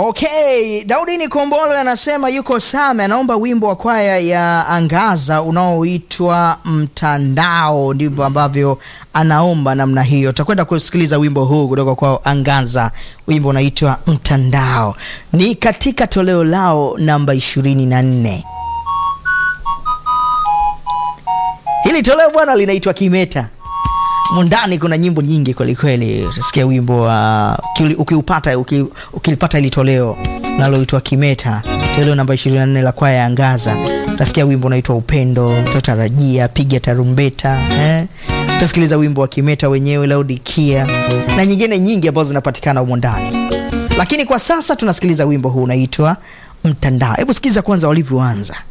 Okay, Daudi Nikombolo anasema yuko Same, anaomba wimbo wa kwaya ya Angaza unaoitwa Mtandao. Ndivyo ambavyo anaomba namna hiyo. Tutakwenda kusikiliza wimbo huu kutoka kwa Angaza, wimbo unaitwa Mtandao, ni katika toleo lao namba ishirini na nne. Hili toleo bwana linaitwa Kimeta. Mundani kuna nyimbo nyingi kwelikweli. Utasikia wimbo wa uh, ukiupata uki, ukilipata ili toleo naloitwa Kimeta, toleo namba 24 la kwaya ya Angaza, utasikia wimbo unaitwa Upendo, Totarajia, Piga Tarumbeta eh? Utasikiliza wimbo wa Kimeta wenyewe, Laodikia na nyingine nyingi ambazo zinapatikana humo ndani, lakini kwa sasa tunasikiliza wimbo huu unaitwa Mtandao. Hebu sikiliza kwanza walivyoanza.